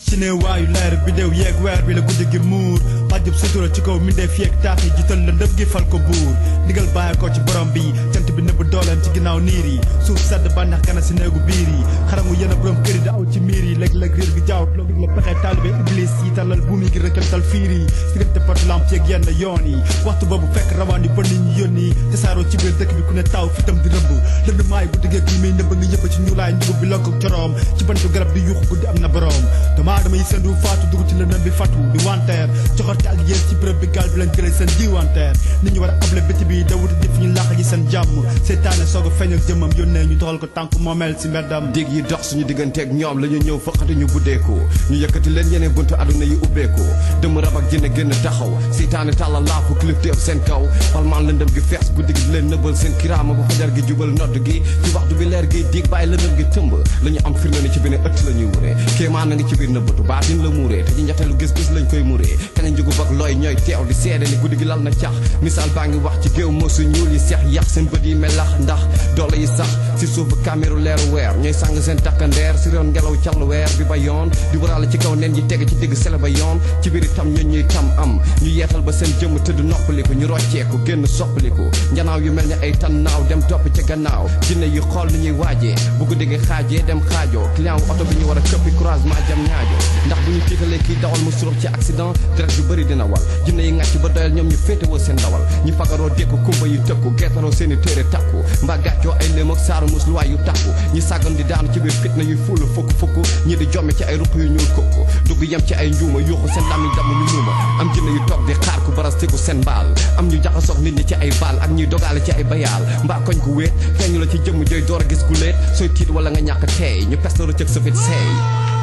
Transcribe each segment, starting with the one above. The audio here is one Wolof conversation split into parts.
ci ne waayu leer bi dew yeeg weer bi la guddi gi muur pàjjub sutura ci kaw mi def yeeg taax yi jiital la ndëf gi fal ko buur ndigal bàyyi ko ci borom bi jant bi nëbb dooleem ci ginnaaw niir yi suuf sedd bànneex gana si néegu biir yi xarangu yéen a borom kër yi da aw ci miir yi léeg-léeg réer gi jaawut loolu la pexe taalibe iblis yi talal buum yi gi rëkkantal fiir yi diggante pot lamp yeeg yenn yoon yi waxtu boobu fekk rawaan yi ba nit ñi yónni tasaaroo ci biir dëkk bi ku ne taw fitam di rëbb lënd maay bu diggee gi muy nëbb nga yëpp ci ñuulaay njugub bi lokk coroom ci bantu garab di yuuxu guddi am na borom dama dama yi sendu faatu dugg ci lëndëm bi fatu di wanteer coxorte ak yéen ci bërëb bi gaal bi lañ jëlee seen diwanteer nit ñi war a able biti bi da wuti jëf ñu làq ji seen jàmm seytaane soog a feeñ ak jëmmam yónnee ñu doxal ko tànk moomeel si mbeddam dig yi dox suñu digganteeg ñoom la ñu ñëw faqati ñu buddeeku ñu yëkkati leen yeneen buntu aduna yi ubbeeku dëmm rab ak jënne génn taxaw seytaane tàllal laafu kilifteef seen kaw palmaan lëndëm gi fees guddi gi di leen nëbbal seen kiraama ba fajar gi jubal nodd gi ci waxtu bi leer gi dig bàyyi lëndëm gi tëmb la ñu am firnde ni ci benn ëtt la ñuy wuree kéemaan na ngi ci biir nëbbatu baatin la muuree te ci njateelu gis-gis lañ koy muree kaña njugu bak looy ñooy teew di seede ni guddi gi lal na cax misaal baa ngi wax ci géew moosu ñuul yi seex yax seen bët yi melax ndax doole yi sax si suuf ba caméru leeru weer ñooy sàng seen takkandeer si roon ngelaw callu weer bi ba yoon di waraale ci kaw nen yi tege ci digg sele ba yoon ci biir tam ñun ñuy tam am ñu yeetal ba seen jëmm tëdd noppaliku ñu rocceeku génn soppaliku njanaaw yu mel ni ay tan naaw dem topp ca gannaaw jinne yi xool ni ñuy waajee bu guddi gi xaajee dem xaajoo client wu oto bi ñu war a këppi croisement jam ñaajo ndax bu ñu tiitalee kii dawal mu surux ci accident deret yu bëri dina wal jinne yi ngàcc ba doyal ñoom ñu féetewoo seen dawal ñu fagaroo dékku kumba yu tëkku geetaroo seeni téere takku mbaa gàccoo ay léem ak saaru mus luwaay yu takku ñi sàggan di daanu ci biir fitna yuy fuulu fukk fukk ñi di jomme ci ay ruq yu ñuul kukk dugg yem ci ay njuuma yuuxu seen lamiñ damm ñu muuma am jinne yu toog di xaar ku barastiku seen mbaal am ñu jaxasoog nit ñi ci ay baal ak ñuy dogaale ci ay bayaal mbaa koñ ku wéet feeñu la ci jëmm jooy door a gis gu leet sooy tiit wala nga ñàkk teey ñu pes la rëccëg sa fit seey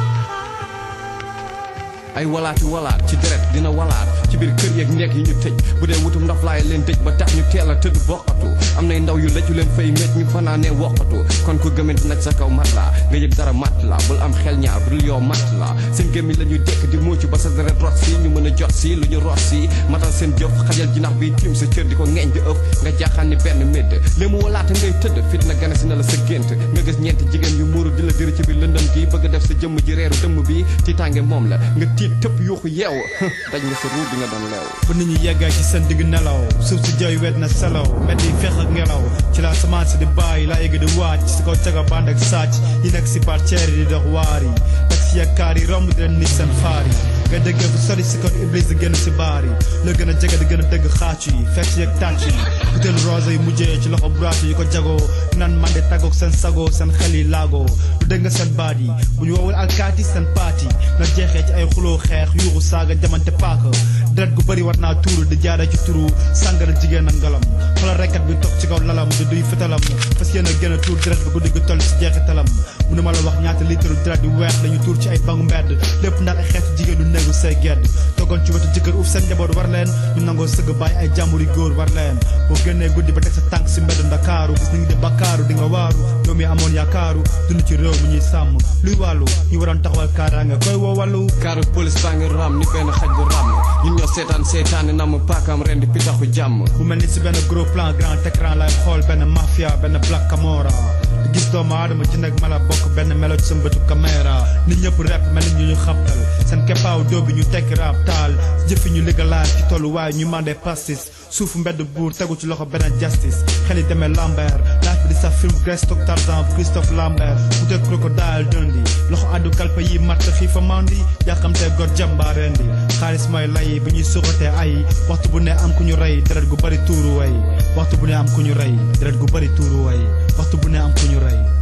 ay walaati walaat ci deret dina walaat ci biir kër yeeg nekk yi ñu tëj bu dee wutum ndox laay leen tëj ba tax ñu teel a tëdd boqatu am nay ndaw yu lëccu leen fay métt ñu fanaanee woqatu kon ku gëmant nag sa kaw mat la nga yëg dara mat la bul am xel ñaar bu dul yow mat la seen gémmi la ñuy dekk di muucu ba sa deret rot si ñu mën a jot si lu ñu rot si matal seen jëf xajal jinax bi tiim sa cër di ko ngeeñ di ëpp nga jaaxaan ni benn médd lée mu walaata ngay tëdd fit na gane si na la sa gént nga gis ñeenti jigéen yu muuru di la diri ci biir lëndëm gi bëgg def sa jëmm ji reeru dëmm bi tiitaange moom la nga tiit tëpp yuuxu yeew daj nga sa ruur bi nga doon leew bu nit ñi yeggee ci seen digg nelaw suuf si jooy wet na selaw mbedd yi feex ak ngelaw ci la semence si di bàyyi laa yëg di wàcc si kaw caga band ak sàcc yi nekk si parceer yi di dox waar yi taxi ak kaar yi romb di leen nit seen faar yi nga déggee fu sori si kaw iblis di génn si baar yi la gën a jege di gën a dëgg xaacu yi fekk si yeeg tànc yi butéel rose yi mujjee ci loxo braatu yi ko jagoo naan man de tàggoog seen sagoo seen xel yi laagoo lu dégg nga seen baat yi bu ñu woowul alkaati seen paat yi na jeexee ci ay xuloo xeex yuuxu saaga jamante paaka deret gu bëri war naa tuuru di jaaree ci turu sàngara jigéen ak ngalam xoolal rekkat bi toog ci kaw lalam di duy fitalam fas yéen a gën a tuur deret bi guddi gi toll si jeexitalam mu ne ma la wax ñaata litre deret yu weex lañu tuur ci ay bangu mbedd lépp ndax ay xeetu jigéen lu néegu say gedd toogoon ci wetu jëkkër uuf seen njaboot war leen ñu nangoo sëgg bàyyi ay jàmbur yu góor war leen boo génnee guddi ba teg sa tànk si mbedd ndakaaru gis ni ngi di bakkaaru di nga waaru yow mi amoon yaakaaru dund ci réew mi ñuy sàmm luy wàllu ñu waroon taxawal kaaraange koy woo wàllu kaaru police baa ngi ram ni benn xaj bu ram ñun ñoo seetaan seetaane nam paakam ren di pitaxu jàmm mu mel ni si benn gros plan grand écran lay xool benn mafia benn black camora di gis doomu aadama ci nag mala bokk benn melo ci sa mbëtu caméra nit ñëpp rap mel ni ñu ñu xabtal seen keppaaw doo bi ñu tekki rap taal jëfi ñu ligalaat ci tollu waaye ñu mandé pastis suufu mbedd buur tegu ci loxo benn justice xel yi demee Lambert laaj bi di sa film Greystock Tarzan Christophe Lambert putek crocodile dëndi loxo àddu kalpe yi matt xiifa mandi yàqamtee gor jàmbaarendi xaalis mooy lay bi ñuy suxatee ay waxtu bu ne am ku ñu rey deret gu bari tuuru way waxtu bu ne am ku ñu rey deret gu bari tuuru way waxtu bu ne am ku ñu rey